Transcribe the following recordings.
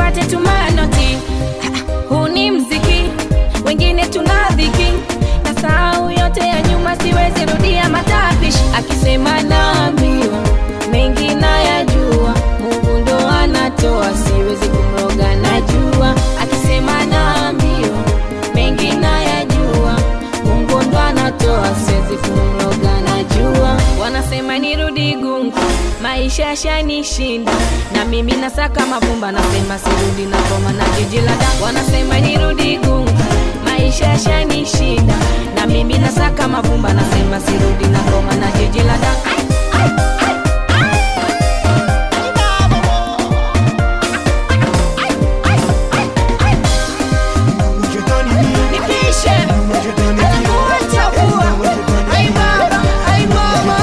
nipate tumanoti huu ni mziki wengine tuna dhiki na sahau yote ya nyuma siwezi rudia matapishi akisema naambiwa mengi nayajua mungu ndo anatoa siwezi kumroga najua akisema naambiwa mengi nayajua mungu ndo anatoa siwezi kumroga najua wanasema nirudi gungu maisha yashanishinda na mimi nasaka mavumba nasema sirudi na koma na jiji la da wanasema nirudi gungu maisha yashanishinda na mimi nasaka mavumba nasema sirudi na koma na jiji la da nipishe Atakuwa chafua. Ai baba, ai mama.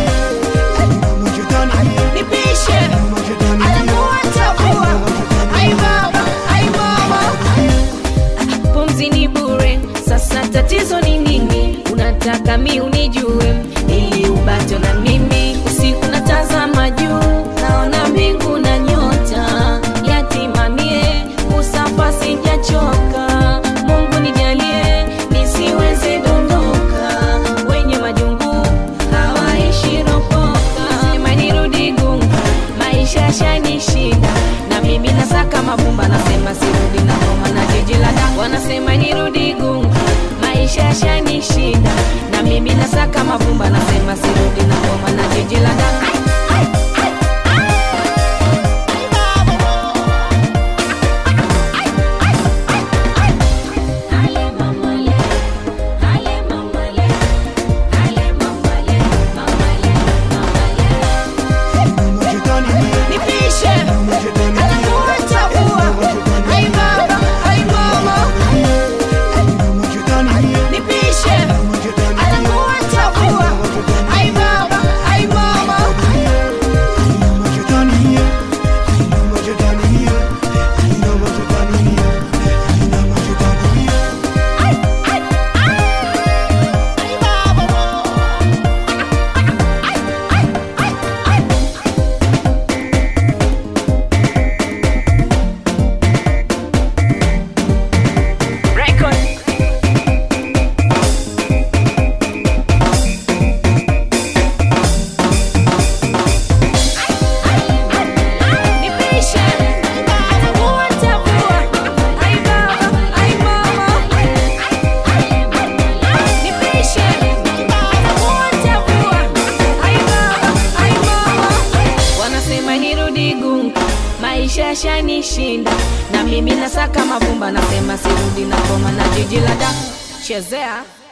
Nipishe Atakuwa chafua. Ai baba, ai mama. pumzi ni bure sasa tatizo ni nini unataka mi unijue ili ubato na mimi usiku natazama juu naona mbingu na nyota yatimamie usafa sijachoka mungu nijalie nisiweze dondoka wenye majungu hawaishi ropoka sema nirudi gunga maisha yashanishinda na mimi nasaka mavumba nasema sirudi na ngoma na jiji la da wanasema nirudi gunga maisha yashanishinda na mimi nasaka mavumba nasema sirudi na ngoma na jiji la da Ale mama le, ale mama le, ale mama le, mama le, mama le. Nipishe Atakuwa chafua. Ai baba, ai mama. Nipishe Atakuwa chafua. Ai baba, ai mama. Record. Nipishe Atakuwa chafua. Ai baba, ai mama. Nipishe Atakuwa chafua. Ai baba, ai mama. wanasema nirudi gunga maisha yashanishinda na mimi nasaka mavumba nasema sirudi na koma na jiji la da chezea